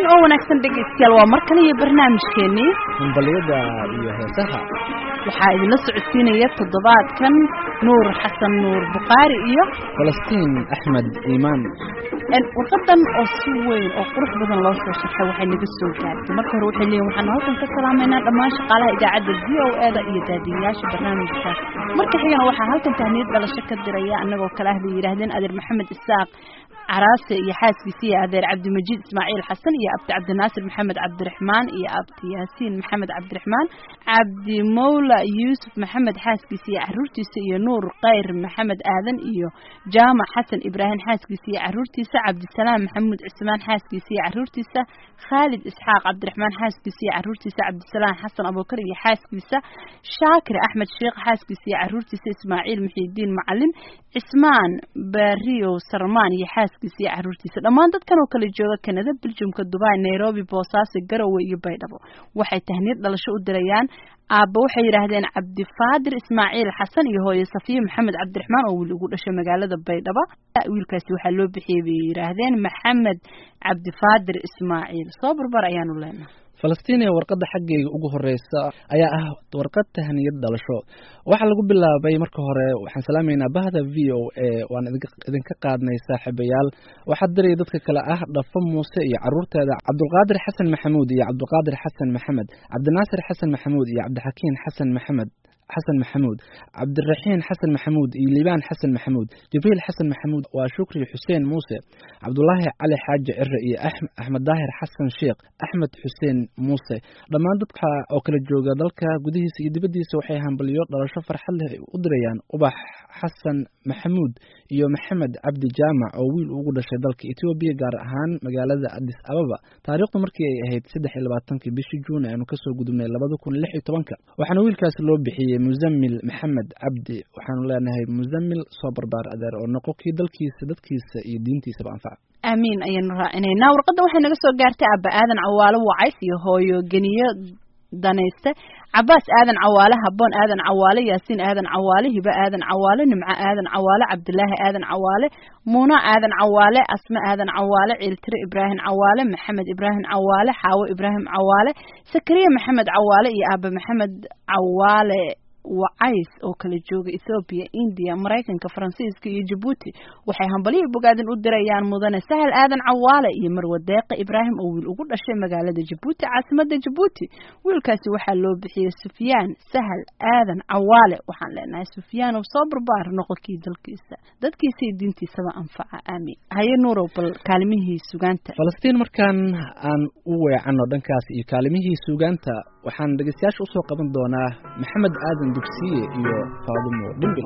oo wanaagsan dhegaystayaal waa mar kale iyo barnaamijkeenii hambaliyada iyo heesaha waxaa idinla socodsiinaya toddobaadkan nuur xasan nuur bukhaari iyo falastiin axmed iimaan warqadan oo si weyn oo qurux badan loo soo sharxay waxay naga soo gaartay marka hore waxay leeyihin waxaan halkan ka salaamaynaa dhammaan shaqaalaha idaacadda v o e da iyo daadiyayaasha barnaamijka marka xigana waxaa halkan tahniyad dhalasho ka diraya annagoo kale ah bay yidhaahdeen adeer maxamed isaaq caraase iyo xaaskiisa iyo adeer cabdimajiid ismaaciil xasan iyo abdi cabdinaasir maxamed cabdiraxmaan iyo abdi yaasiin maxamed cabdiraxmaan cabdi mawla yuusuf maxamed xaaskiisa iyo caruurtiisa iyo nuur kayr maxamed aadan iyo jaamac xasan ibraahim xaaskiisa iyo caruurtiisa cabdisalaam maxamuud cismaan xaaskiisa iyo caruurtiisa khaalid isxaaq cabdiraxmaan xaaskiisa iyo caruurtiisa cabdisalaam xasan abuukar iyo xaaskiisa shaakir axmed sheekh xaaskiisa iyo caruurtiisa ismaaciil muxiidiin macalin cismaan bariyow sarmaan iyo xaaskiisa iyo caruurtiisa dhammaan dadkan oo kala jooga kanada beljumka dubai nairobi boosaaso garowe iyo baydhabo waxay tahniyad dhalasho u dirayaan aabba waxay yidhaahdeen cabdifaadir ismaaciil xasan iyo hooye safiya maxamed cabdiraxmaan oo wiil ugu dhashay magaalada baydhabo wiilkaasi waxaa loo bixiyey bay yidhaahdeen maxamed cabdifaadir ismaaciil soo barbar ayaanu leenahay falastiin ee warqadda xaggayga ugu horeysa ayaa ah warqad tahniyad dhalasho waxaa lagu bilaabay marka hore waxaan salaamaynaa bahda v o a waan idinka qaadnay saaxiibayaal waxaa diraya dadka kale ah dhafo muuse iyo caruurteeda cabdulqaadir xasan maxamuud iyo cabdulqaadir xasan maxamed cabdinaasir xasan maxamuud iyo cabdixakiin xasan maxamed xasan maxamuud cabdiraxiin xasan maxamuud iyo liibaan xasan maxamuud jibriil xasan maxamuud waa shukri xuseen muuse cabdulaahi cali xaaji cire iyo axmed daahir xasan sheekh axmed xuseen muuse dhammaan dadka oo kala jooga dalka gudihiisa iyo dibaddiisa waxay hambalyo dhalasho farxad leh u dirayaan ubax xasan maxamuud iyo maxamed cabdi jaamac oo wiil ugu dhashay dalka etoobiya gaar ahaan magaalada adis ababa taariikhdu markii ay ahayd saddex iyo labaatankii bishii juun aanu kasoo gudubnay labada kun lix iyo tobanka waxaana wiilkaasi loo bixiyey musamil maxamed cabdi waxaanu leenahay musamil soo barbaar adeer oo noqo kii dalkiisa dadkiisa iyo diintiisaba anfaca aamiin ayaanu raacinaynaa warqadda waxay naga soo gaartay aaba aadan cawaalo wacays iyo hooyo geniyo danayste cabaas aadan cawaale haboon aadan cawaale yaasiin aadan cawaale hibe aadan cawaale nimco aadan cawaale cabdilaahi aadan cawaale muuna aadan cawaale asme aadan cawaale ciiltire ibraahim cawaale maxamed ibraahim cawaale xaawo ibraahim cawaale sakariya maxamed cawaale iyo aaba maxamed cawaale wacays oo kala jooga ethoobiya indiya maraykanka faransiiska iyo jabuuti waxay hambalihii bogaadin u dirayaan mudane sahal aadan cawaale iyo marwe deeqa ibraahim oo wiil ugu dhashay magaalada jabuuti caasimada jabuuti wiilkaasi waxaa loo bixiyey sufyaan sahal aadan cawaale waxaan leenahay sufyaanow soo barbaar noqonkii dalkiisa dadkiisa iyo diintiisaba anfaca aamiin haye nuurow bal kaalimihii sugaanta falastiin markaan aan u weecano dhankaas iyo kaalimihii sugaanta waxaan dhegeystayaasha usoo qaban doonaa maxamed aadan dugsiye iyo faadumo dhimbil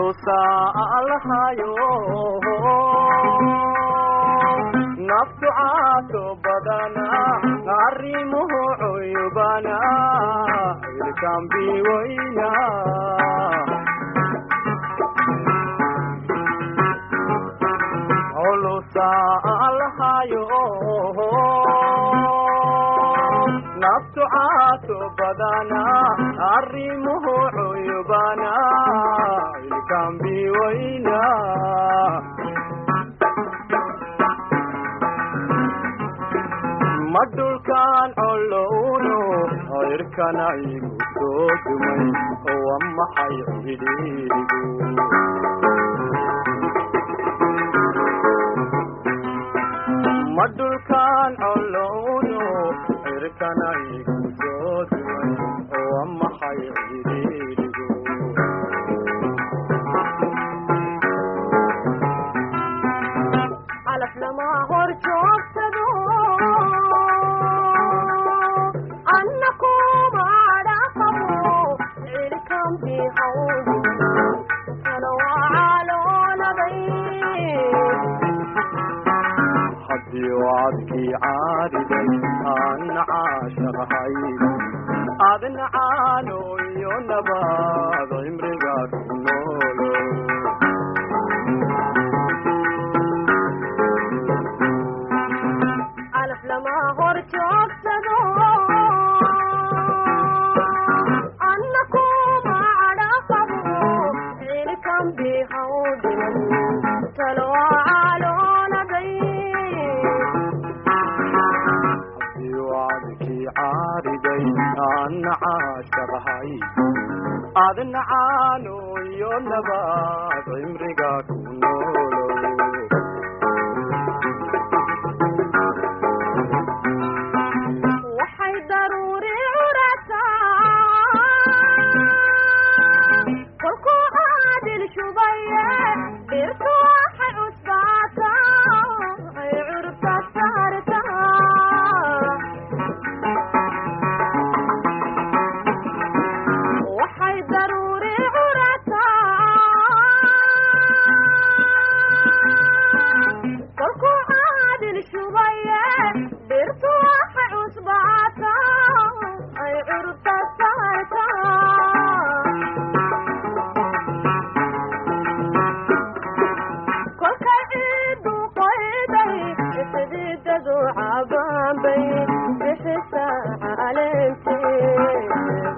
naftu caato badana arrimuhu cuyubana ilkambiweyna culusa alhayo naftu caato badana arrimuhu cuyubana ilkambiweyna ma dhulkaan colowno cirkana igu soo dumay wa maxay cidhiirigu ma dhulkaan colowno cirkana igu soo dumay wa maxay cidhiirigu calaf lama hor joogsado anna kuma dhaqabo cirkambi hawdi kana waa calooladay haddii wacadkii caariday aan caashaqahay adna caano iyo nabaad cimriga ku noolo calaf lama hor joogsado anna kuma dhaqabo cirkambi hawdinan kana waa calooladay caariday aan caashaqahay adna caano iyo nabaad cimriga ku noolow waxay daruuri curataa kolkuu caadil shubaye dhirtu waxay cusbaataa ay curta saartaa waxay daruuri curataa kolkuu caadil shubaye dhirtu waxay cusbaataa ay curta saartaa kolkay ciidu qoyday xididadu cabaanbay bixisa caleentee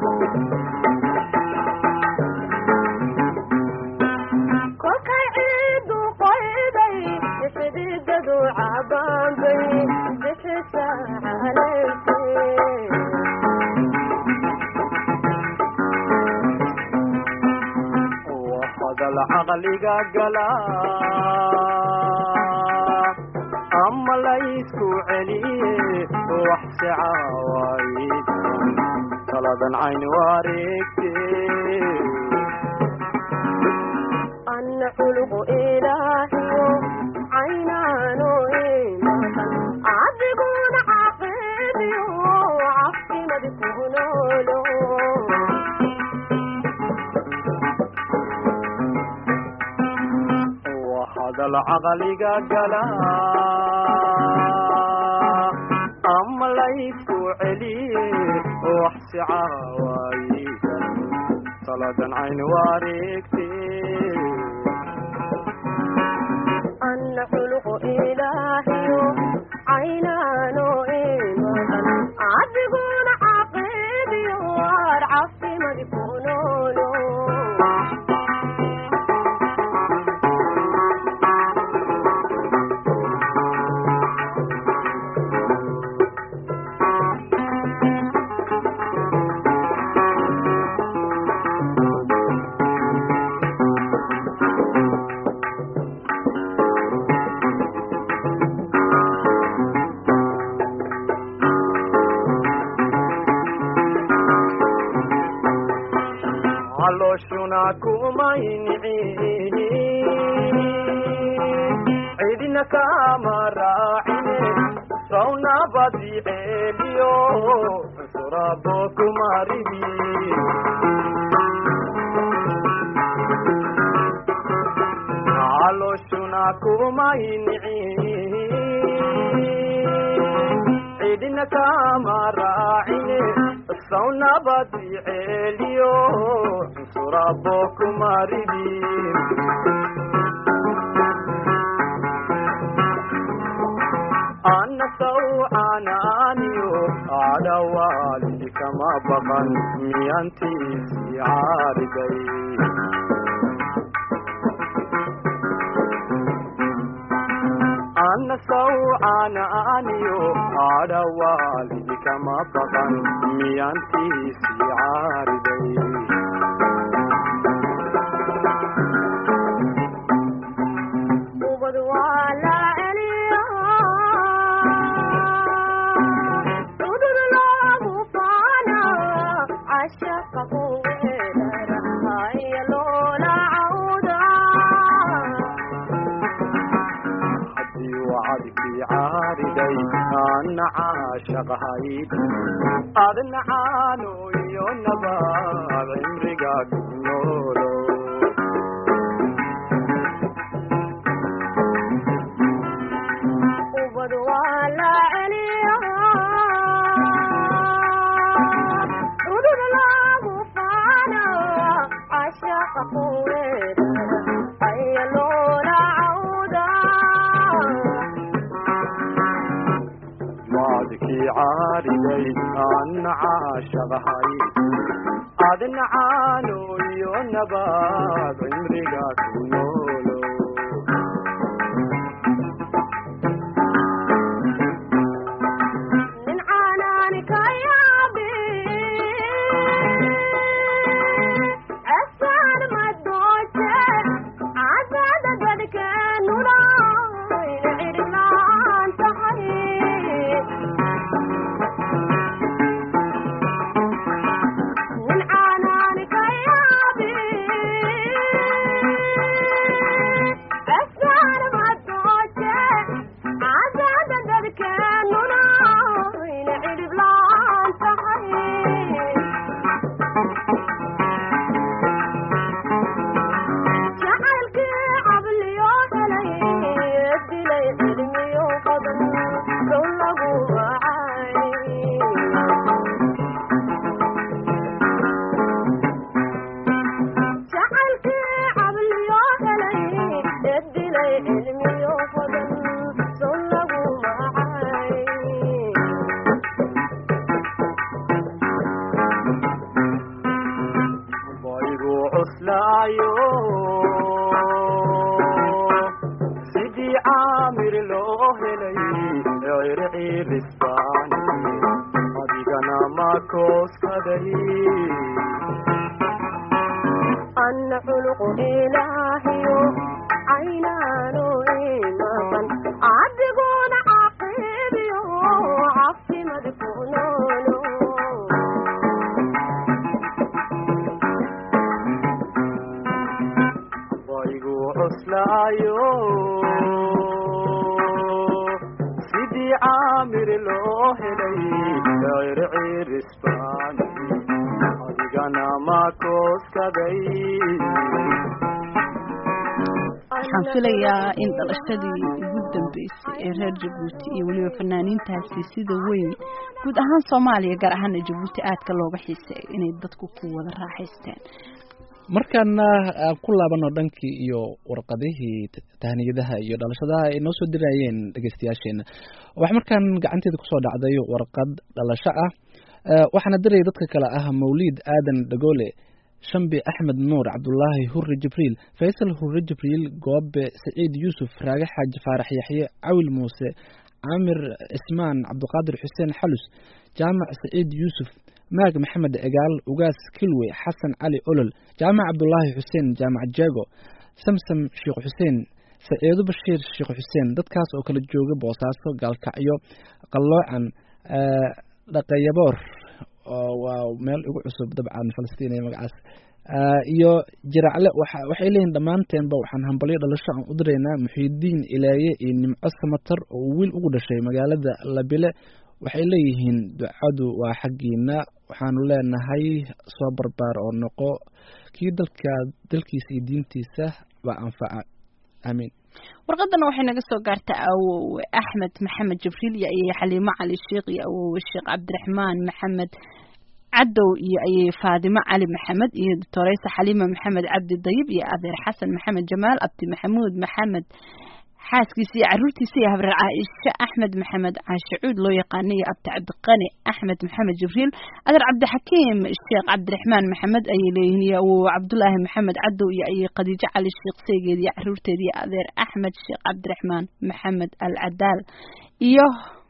kolkay ciidu qoyday xididadu cabaanbay bixisa caleentee hadal caqliga gala ama laysku celiye wax sicaawayd taladan cayn wareegte anna culugu ilaahiyo caynaano imadan cadiguna caqiibiyo cafimadi ku noolo waa hadal caqliga gala ama laysku celiye wax sicaawaaydan taladan cayn wareegte anna culugu ilaahiyo caynaano imadan cadiguna caqiibiyo waar cafimadi ku noolo calooshuna kumaynici cidina kama raacine sawnabadi ceeliyo surabo kumaridi calooshuna kumaynici cidina kama raacine sawnabadi ceeliyo surabo kumaridi ana sawcanaaniyo adhawaalidi kama baqan miyantiisii caariday ana sawcanaaniyo adhawaalidi kama baqan miyantiisii caariday ubad waa la celiya cudud loogu faana cashaqa ku weerara haya loola cawda haddii wacadkii caariday ana caashaqahayd adna caano iyo nabaad cimriga ku noolow ubad waa la celiya cudud loogu faana cashaqa ku weerara haya loola cawda wacadkii caariday ana caashaqahayd adna caano iyo nabaad cimriga ku noolow nin caanaani ka yaab kooskaday أن خلق إلهي عينان إيمان عدقون عقيبي عفي مدفونون waygu cuslaayo sidii caamir loo helay circirisbaan adigana ma kooskaday waxaan filayaa in dhalashadii ugu dambeysay ee reer jabuuti iyo weliba fanaaniintaasi sida weyn guud ahaan soomaaliya gaar ahaana jabuuti aadka looga xiiseeyo inay dadku ku wada raaxaysteen markaana aan ku laabano dhankii iyo warqadihii t- tahniyadaha iyo dhalashadaha ay noo soo dirayeen dhegeystayaasheena waxaa markaan gacanteeda kusoo dhacday warqad dhalasho ah Eh, waxaana diraya dadka kale ah mawliid aadan dhagoole shambi axmed nuur cabdulaahi hurre jibriil faysal hurre jibriil goobe saciid yuusuf raage xaaji faarax yaxye cawil muuse caamir cismaan cabdiqaadir xuseen xalus jaamac saciid yuusuf maag maxamed egaal ugaas kilwe xasan cali olol jaamac cabdulaahi xuseen jaamac jeego samsam sheekh xuseen saciido bashiir sheekh xuseen dadkaas oo kala jooga boosaaso gaalkacyo qalloocan eh, dhaqayaboor oo waa meel igu cusub dabcan falastiin ee magacaas Ah, iyo jiracle waxa waxay leeyihin dhammaanteenba waxaan hambalyo dhalasho aan u diraynaa muxiidiin ilaaye iyo nimco samatar oo uu wiil ugu dhashay magaalada labile waxay leeyihiin ducadu waa xaggiina waxaanu leenahay soo barbaar oo noqo kii dalka dalkiisa iyo diintiisa baa anfaca aamiin warqadana waxay naga soo gaartay awowe axmed maxamed jibriil iyo ayay xaliimo cali sheekh iyo awowe sheekh cabdiraxmaan maxamed cadow iyo ayay faadimo cali maxamed iyo doctoreysa xaliima maxamed cabdi dayib iyo adeer xasan maxamed jamaal abdi maxamuud maxamed xaaskiisa iyo caruurtiisa iyo habreer caaisha axmed maxamed caashicuud loo yaqaana iyo abdi cabdiqani axmed maxamed jibriil adeer cabdixakiim sheekh cabdiraxmaan maxamed ayay leeyihiin iyo awowe cabdulaahi maxamed cadow iyo ayay khadiijo cali sheekh seegeed iyo caruurteed iyo adeer axmed sheekh cabdiraxmaan maxamed al cadaal iyo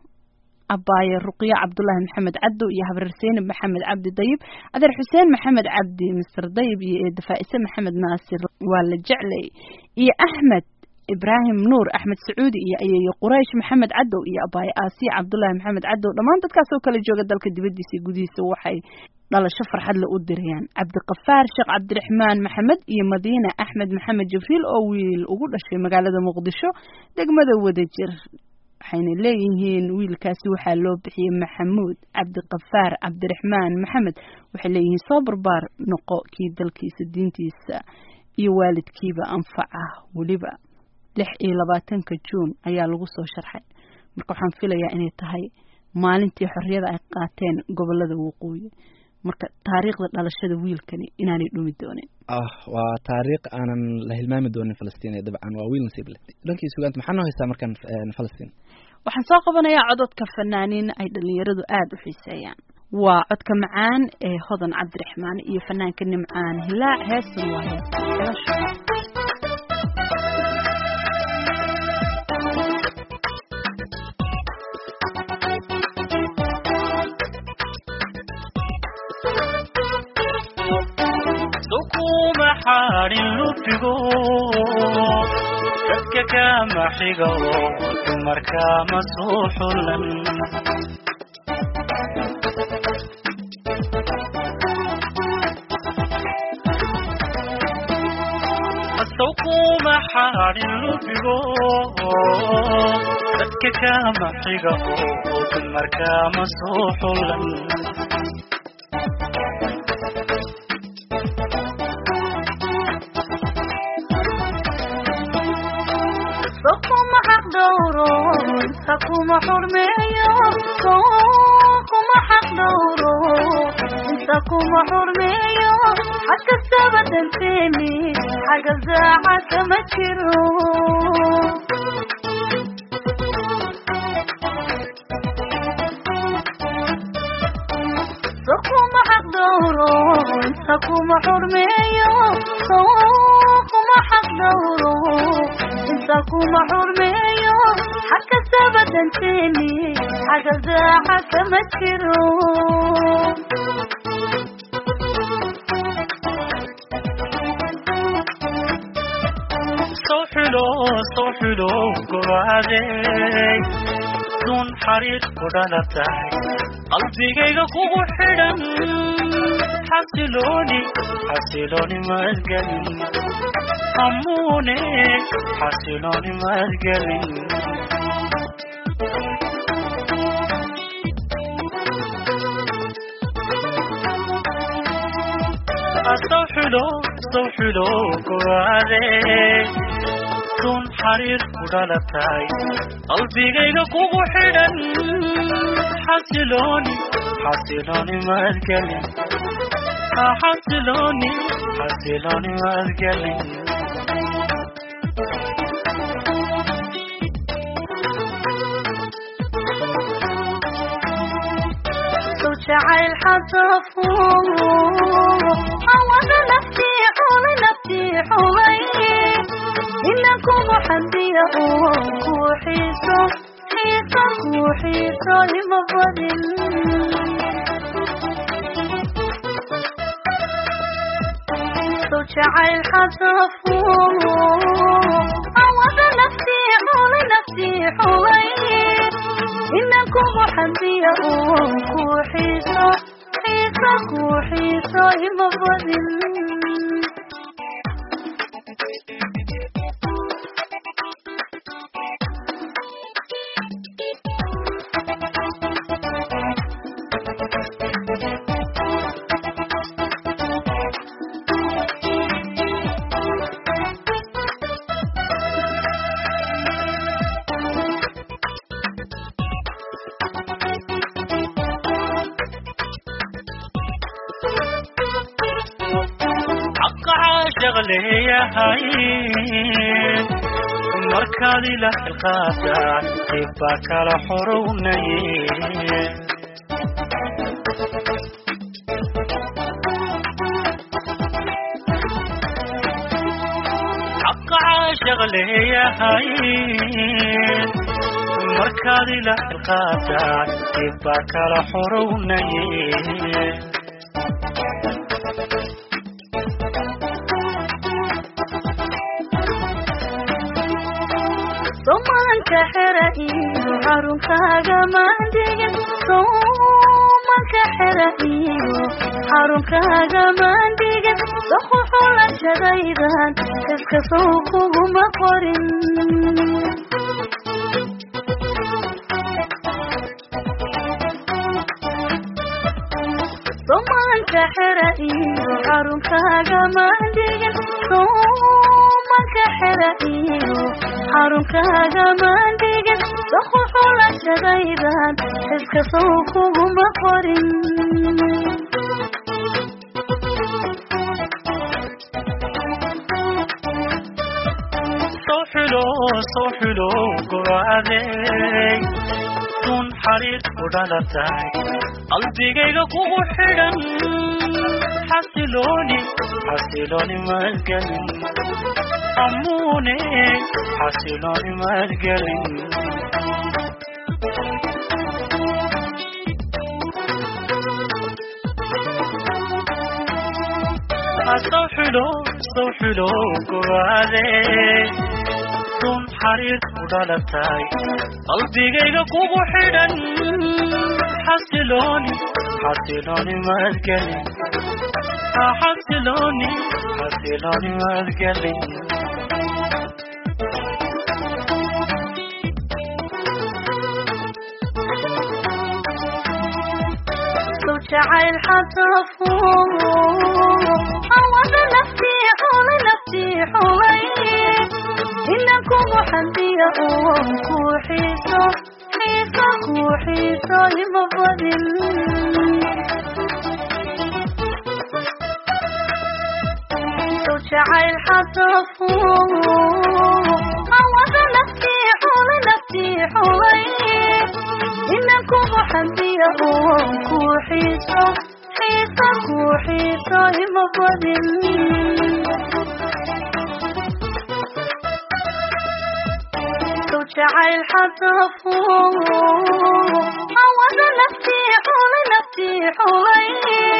abaaye ruqyo cabdulaahi maxamed cadow iyo habreer seynab maxamed cabdi dayib adeer xuseen maxamed cabdi mister dayib iyo eeda faa'ise maxamed naasir waa la jeclay iyo axmed ibraahim nuur axmed sacuudi iyo ayeeyo quraysh maxamed cadow iyo abaaye aasiya cabdulaahi maxamed cadow dhammaan dadkaas oo kala jooga dalka dibadiisa iyo gudihiisa waxay dhalasho farxadle u dirayaan cabdiqafaar sheekh cabdiraxmaan maxamed iyo madiina axmed maxamed jibriil oo wiil ugu dhashay magaalada muqdisho degmada wadajir waxayna leeyihiin wiilkaasi waxaa loo bixiyey maxamuud cabdiqafaar cabdiraxmaan maxamed waxay leeyihiin soo barbaar noqo kii dalkiisa diintiisa iyo waalidkiiba anfaca weliba lix iyo labaatanka juun ayaa lagu soo sharxay marka waxaan filayaa inay tahay maalintii xorriyada ay qaateen gobolada waqooyi marka taariikhda dhalashada wiilkani inaanay dhumi doonin ah waa taariikh aanan la hilmaami doonin falastiin ee dabcan waa wiil nasiib leh dhankii sugaanta maxaa noo haystaa markaan eh, falastiin waxaan soo qabanayaa cododka fanaaniin ay dhalinyaradu aada u xiiseeyaan waa codka macaan ee hodan cabdiraxmaan iyo fanaanka nimcaan hilaac heestan waa heesta dhalasho sukuma xaarin lubigo dadka kama xigo dumarkama soo xulan sukuma xaarin lubigo dadka kama xigo dumarkama soo xulan Sokuma xaq dhowro, sakuma xurmeeyo, sokuma xaq dhowro, sakuma xurmeeyo, xag kastaba danteeni, xagga zaaca kama jiro. Sokuma xaq dhowro, sakuma xurmeeyo, sokuma xaq dhowro, inta kuma xurmeeyo xagkastaba danteeni xaga daaca kama jiro soo xulo soo xulo gobaadey duun xariir ku dhalatay qalbigayga kugu xidhan xasilooni xasilooni madgelin hamuune xasilooni madgelin soo xulo soo xulo gobaadey duun xariir ku dhalatay qalbigayga kugu xidhan xasilooni xasilooni madgelin xasilooni xasilooni madgelin soo jacayl xasafo awada naftii xulay naftii xulay ina kugu xadiya oo ku xiiso xiiso ku xiiso ima badin soo jacayl xasafo awada naftii xulay naftii xulay ina kugu xadiya oo ku xiiso xiiso ku xiiso ima badin xaqa caashaq leeyahay markaad ila xilqaadaan dib baa kala xorownaye xaqa caashaq leeyahay markaad ila xilqaadaan dib baa kala xorownaye somanka xera iyo xarunkaaga maandegin somanka xera iyo xarunkaaga maandegin daquxulashadaydan iska sow kuguma qorin somanka xera iyo xarunkaaga maandegin somanka xera iyo xarunkaaga maandegin daquxulashadaydan iska sow kuguma qorin soo xulo soo xulo gobaadey duun xariir ku dhalatay qalbigayga kugu xidhan xasilooni xasilooni madgelin hamuune xasilooni madgelin soo xulo soo xulo gobaadey duun xariir ku dhalatay qalbigayga kugu xidhan xasilooni xasilooni madgelin xasilooni xasilooni madgelin soo jacayl xasafo awada naftii xulay naftii xulay ina kugu xadiya oo ku xiiso xiiso ku xiiso ima badin soo jacayl xasafo awada naftii xulay naftii xulay ina kugu xadiya oo ku xiiso xiiso ku xiiso ima badin jacayl xadafo awada naftii xulay naftii xulay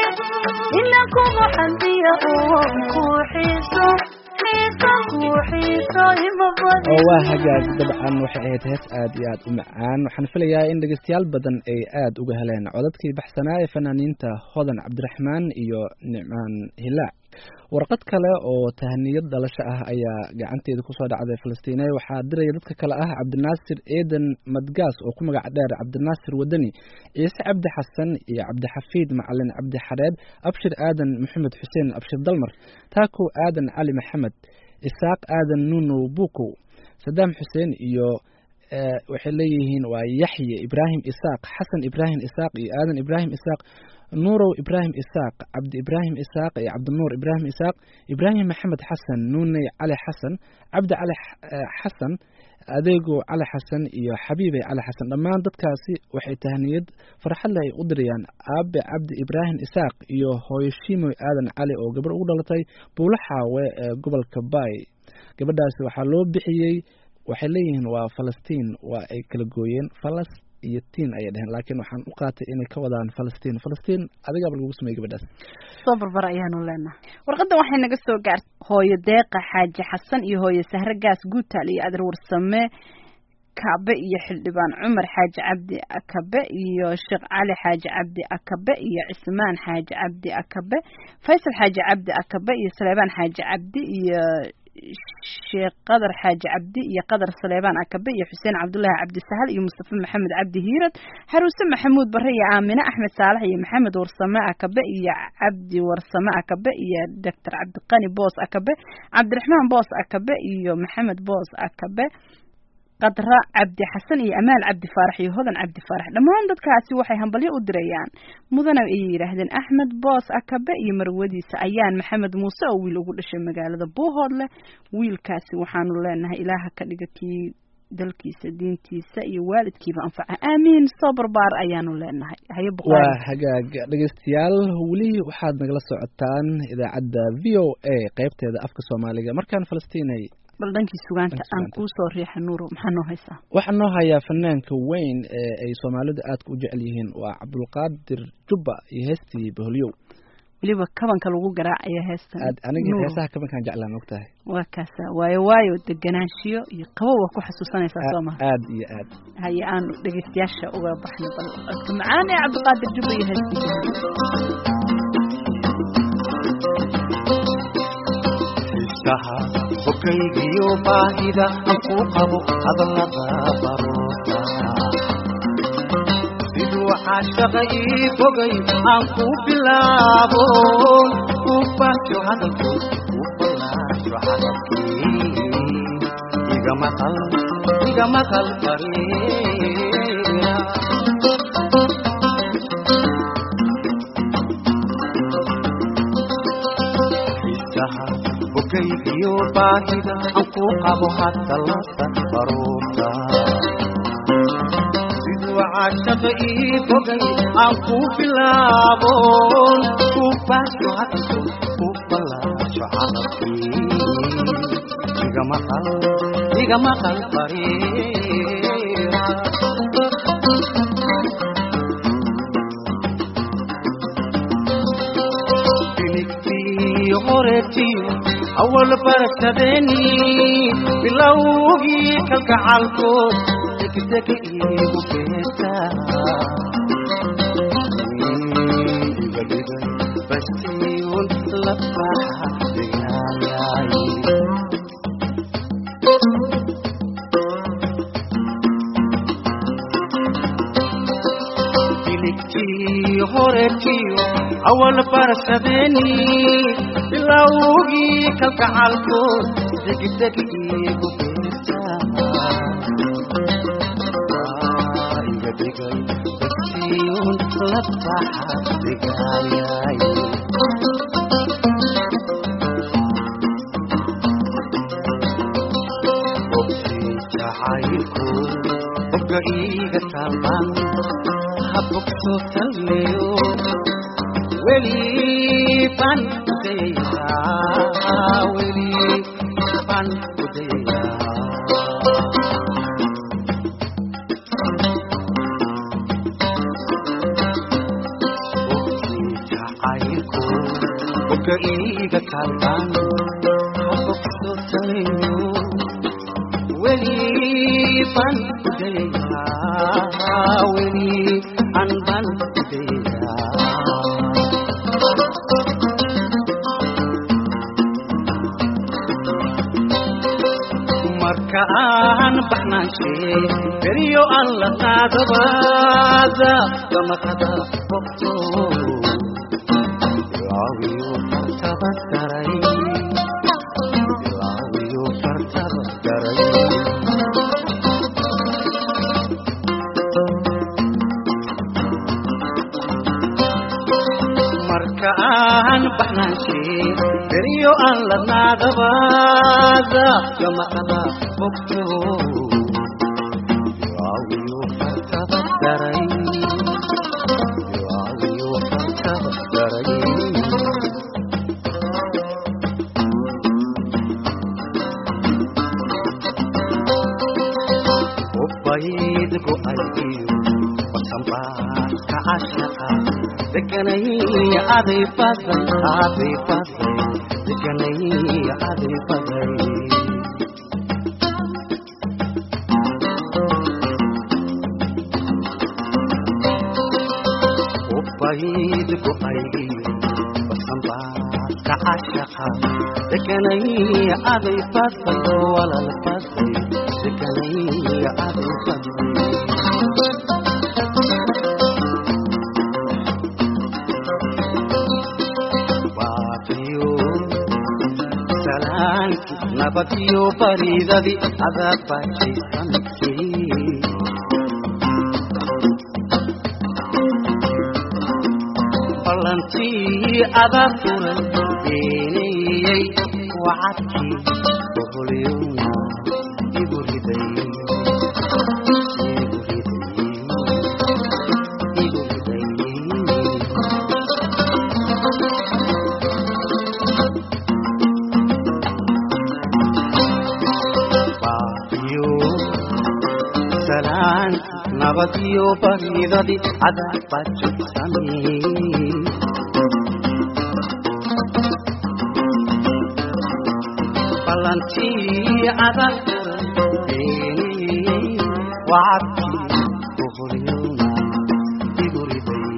ina kugu xamdiya oon ku xiiso xiiso ku xiiso ima badin oo waa hagaag dabcan waxay ahayd hees aad iyo aad u macaan waxaan filayaa in dhegeystayaal badan ay aad uga heleen codadkii baxsanaa ee fanaaniinta hodan cabdiraxmaan iyo nicmaan hilaac warqad kale oo tahaniyad dhalasho ah ayaa gacanteeda kusoo dhacday falastiine waxaa diraya dadka kale ah cabdinaasir eedan madgaas oo ku magac dheer cabdinaasir wadani ciise cabdi xasan iyo cabdixafiid macalin cabdi xareed abshir aadan maxamed xuseen abshir dalmar taako aadan cali maxamed isaaq aadan nunow bukow sadaam xuseen iyo eh, waxay leeyihiin waa yaxye ibraahim isaaq xasan ibraahim isaaq iyo aadan ibraahim isaaq nuurow ibraahim isaaq cabdi ibraahim isaaq iyo cabdinuur ibraahim isaaq ibraahim maxamed xasan nuuney cali xasan cabdi cali x- eh, xasan adeego cali xasan iyo xabiibey cali xasan dhammaan dadkaasi waxay tahniyad farxad leh ay u dirayaan aabe cabdi ibraahim isaaq iyo hooyo shiimoy aadan cali oo gabar ugu dhalatay buulo xaawe ee gobolka baay gabadhaasi waxaa loo bixiyey waxay leeyihiin waa falastiin waa ay kala gooyeen falas iyo tiin ayay dheheen laakiin waxaan u qaatay inay ka wadaan falastiin falastiin adigaaba lagu sameeyey gabadhaas soo barbar ayaanu leenahay warqadan waxay naga soo gaartay hooyo deeqa xaaji xasan iyo hooyo sahre gaas guutaal iyo adar warsame kabe iyo xildhibaan cumar xaaji cabdi akabe iyo sheekh cali xaaji cabdi akabe iyo cismaan xaaji cabdi akabe faysal xaaji cabdi akabe iyo saleebaan xaaji cabdi iyo sheekh qadar xaaji cabdi iyo qadar saleebaan akabe iyo xuseen cabdullaahi cabdi sahal iyo mustafa maxamed cabdi hiirad xaruuse maxamuud bare iyo aamine axmed saalax iyo maxamed warsame akabe iyo cabdi warsame akabe iyo doctor cabdiqani boos akabe cabdiraxmaan boos akabe iyo maxamed boos akabe qadra cabdi xasan iyo amaal cabdi faarax iyo hodan cabdi faarax dhammaan dadkaasi waxay hambalyo u dirayaan mudana ayay yidhaahdeen axmed boos akabe iyo marwadiisa ayaan maxamed muuse oo wiil ugu dhashay magaalada buuhoodle wiilkaasi waxaanu leenahay ilaaha ka dhiga kii dalkiisa diintiisa iyo waalidkiiba anfaca aamiin soo barbaar ayaanu leenahay haye waa buqaari hagaag dhegeystayaal weli waxaad nagala socotaan idaacadda v o a qeybteeda afka soomaaliga markaan falastiinay bal dhankii sugaanta Dhankii aan sugaanta. kuu soo riixa nuuro maxaa noo haysaa waxaa noo hayaa fanaanka weyn ee ay soomaalidu aadka u jecel yihiin waa cabdulqaadir jubba iyo heestii boholyow weliba kabanka lagu garaacayo heestan aad aniga Nuuro. heesaha kabankaan jeclaan ogtahay waa kaasa waayo waayo deganaanshiyo iyo qabow waa ku xasuusanaysaa soo maha aad iyo aad haye aanu dhegeystayaasha uga baxno bal codka macaan ee cabdiqaadir jubba iyo heestiisa xiisaha bokaygiyo baahida aan ku qabo hadallada baroota siduu caashaqa ii bogay aan ku bilaabo ku baajo hadalku ku ballaajo hadalkii iga maqal iga maqal bariira xiisaha bokaygiyo baahida aan ku qabo hadallada baruurta siduu caashaqa ii bogay aan ku bilaabo ku baasho hadalku ku ballaajo hadalkii iga maqal iga maqal bariira filigtii horeetiyo awal barashadeeni bilowgii kalgacalkood degdega iigu beerta iga dhigay bastiyun la baxa degaayay filigtii horeetiyo awal barashadeeni bilowgii kalgacalkood degdeg iigu beerta Waa iga dhigay bastiyun la baxa degaayay bogtii jacaylku bogga iiga taaban ha bogto talmeyo weli baan kudayaa weli baan kudayaa jacaylku oga iiga taalban habogso taleyo weli ban kudayayaa weli an ban kudayayaa marka aan baxnaanshe beriyo aan la qaadabaada gamaqada bogto ilaawiyo fartaba daray ilaawiyo fartaba daray marka aan baxnaanshe beriyo aan la naadabaada gamaqada bogto ilaawiyo fartaba daray ilaawiyo fartaba daray ubayd go-ayiyo basanbaaska cashaqa deganay aday baday aday baday deganay aday baday ubayd go-ayiyo basanbaaska cashaqa deganay aday baday walal baday deganay aday baday baaqiyo salaanki nabadiyo baridadi adaa baajaysanki ballantii adaa furay beeneeyey wacadkii boqolyowna igu riday igu riday igu riday baaqiyo salaan nabadiyo baridadi adaa bajaysane ballantii adaa furay beeneeyey wacadkii boqolyowna igu riday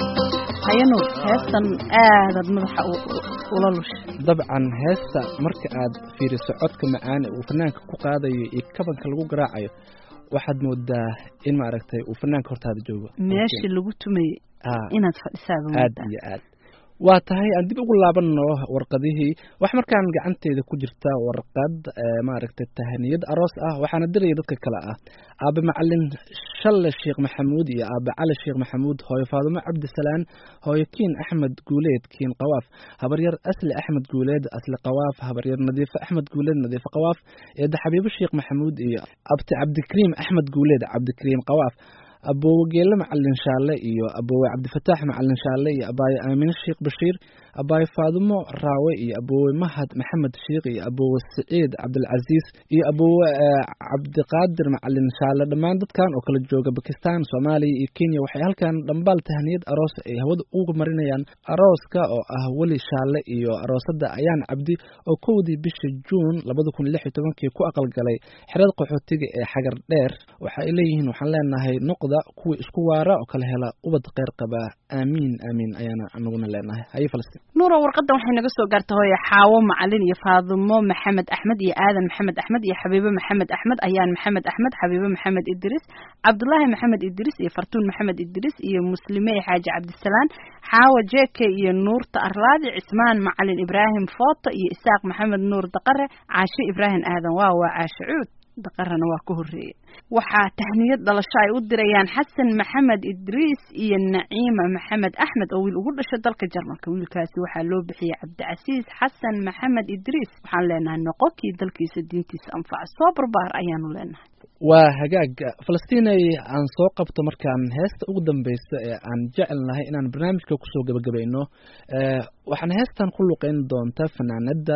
hayanu heestan aadaad madaxa u- u- ula lushay dabcan heesta marka aad fiiriso codka macaan ee uu fanaanka ku qaadayo iyo kabanka lagu garaacayo waxaad moodaa in maaragtay uu fanaanka hortaada joogo meeshii lagu tumayey Ah, inaad fadhisaaba aad moodaa iyo aad waa tahay aan dib ugu laabanno warqadihii wax markaan gacanteeda ku jirta warqad ee, maaragtay tahaniyad aroos ah waxaana diraya dadka kale ah aabe macalin shalle sheekh maxamuud iyo aabe cali sheekh maxamuud hooyo faadumo cabdisalaan hooyo kiin axmed guuleed kiin qawaaf habaryar asli axmed guuleed asli qawaaf habaryar nadiifo axmed guuleed nadiifo qawaaf eedda xabiibo sheekh maxamuud iyo abti cabdikariim axmed guuleed cabdikariim qawaaf aboowe geelle macalin shaalle iyo aboowe cabdifataax macalin shaalle iyo abaaye aamine sheekh bashiir abaaye faadumo raawe iyo aboowe mahad maxamed sheekh iyo aboowe siciid cabdilcasiis iyo aboowe eh, cabdiqaadir macalin shaalle dhammaan dadkan oo kala jooga bakistan soomaaliya iyo kenya waxay halkan dhambaal tahaniyad aroos ay hawada uga marinayaan arooska oo ah weli shaalle iyo aroosada ayaan cabdi oo kowdii bisha juun labada kun lix iyo tobankii ku aqalgalay xerada qaxootiga ee xagar dheer waxa ay leeyihiin waxaan leenahay noqda kuwii isku waara oo kala hela ubad kheyr qaba aamiin aamiin ayaana anaguna leenahay haye falastiin nuura warqadan waxay naga soo gaartay hooye xaawo macalin iyo faadumo maxamed axmed iyo aadan maxamed axmed iyo xabiibo maxamed axmed ayaan maxamed axmed xabiibo maxamed idris cabdulaahi maxamed idris iyo fartuun maxamed idris iyo muslime xaaji cabdisalaan xaawo jeke iyo nuurta arlaadi cismaan macalin ibraahim footo iyo isaaq maxamed nuur daqare caashe ibraahim aadan waa waa caashe cuud daqarana waa ka horreeye waxaa tahniyad dhalasho ay u dirayaan xasan maxamed idriis iyo naciima maxamed axmed oo wiil ugu dhashay dalka jarmalka wiilkaasi waxaa loo bixiyey cabdicasiis xasan maxamed idriis waxaan leenahay noqonkii dalkiisa diintiisa anfaca soo barbaar ayaanu leenahay waa hagaag falastiinay aan soo qabto markaan heesta ugu dambeysa ee aan jecelnahay inaan barnaamijka kusoo gebagabayno waxaan heestan ku luqeyn doonta fanaanada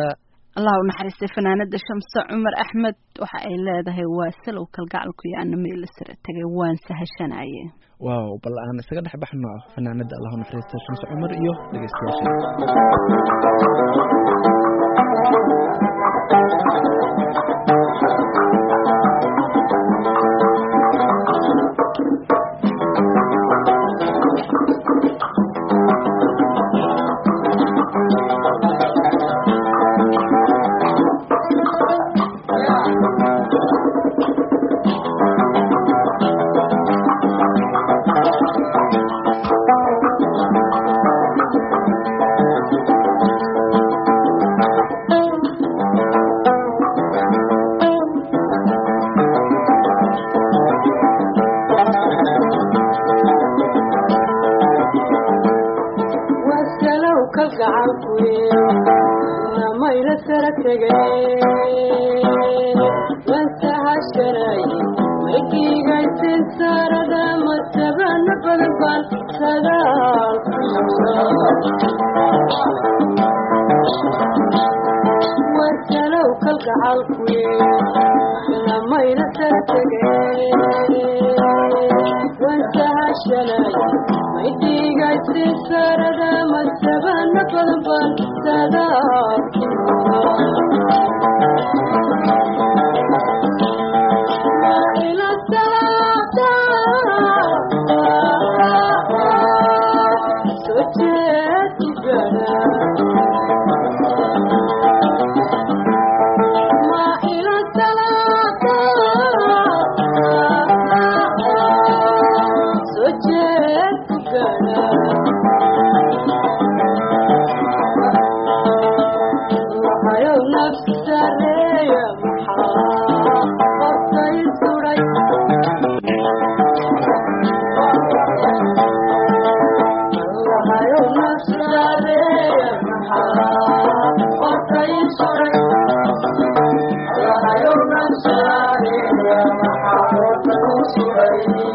allah u naxariistay fanaanada shamse cumar axmed waxa ay leedahay waa salow kalgacalku iyo ana meel sare tagay waan sahashanaye waaw bal aan isaga dhex baxno fanaanada allahu naxariista shamse cumar iyo dhegeystayaasha wasalow ka gacankuye namayna sara tegeen wansahashanay maykiigaysin saarada masabana badan baan sadaal wasalow kal gacalkuye namayna sara tegeen wansahashanay maydiigaysi sarada masabana badan baan sadaal ila salaada soo jeedugana ma ila salaada soo jeedugana waxayow nafsi sareeya maxaa qofkay suray waxayow nafsi sareeya maxaa qofkay suray waxayow nafsi sareeya maxaa qofkay suray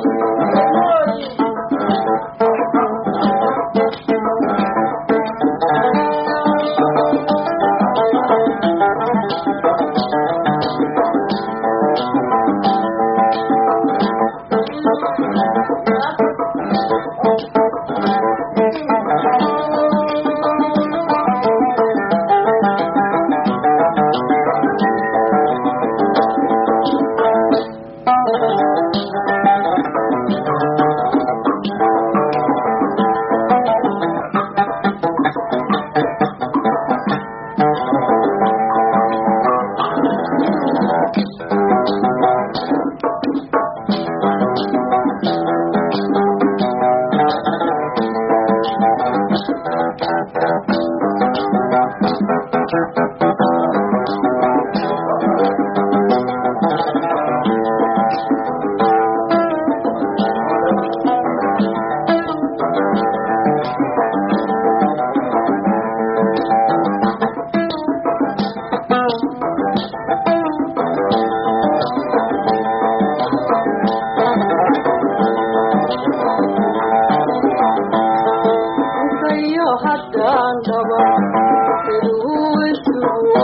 kayo haddaan dhabo siduu isugu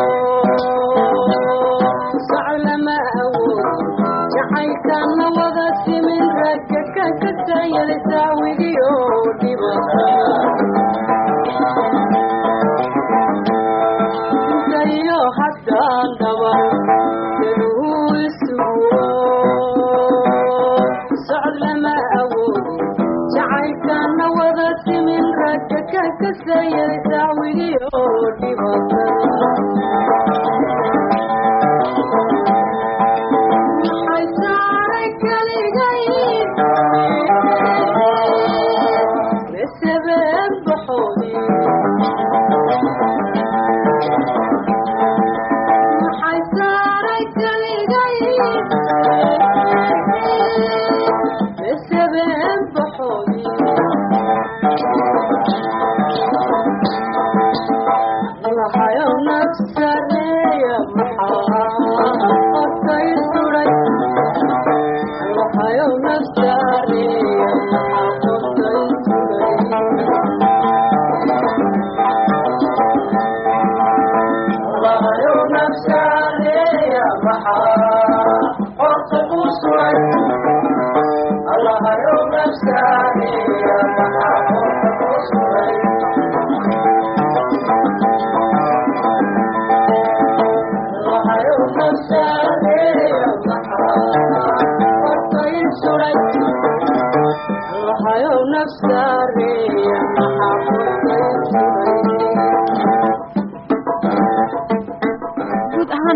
soco lama awoodo jacaylkana wada simin ragga ka kasayada saawigiyo dhibakayo haddaan dhabo siduu isugu socod lama awoodo jacaylkana wada simin ragga ka kasayada saawigiyo dhibakada maxay saaray kaligay besabeen baxoodi maxay saaray kaligay besabeen baxoodi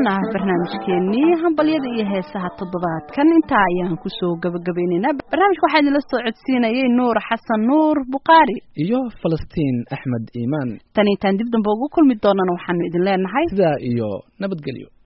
dhan ah barnaamijkeenii hambalyada iyo heesaha toddobaadkan intaa ayaan kusoo gabagabaynaynaa barnaamijka waxaa idinla soo codsiinayay nuur xasan nuur bukhaari iyo falastiin axmed iimaan tan intaan dib dambe ugu kulmi doonana waxaanu idin leenahay sidaa iyo nabadgelyo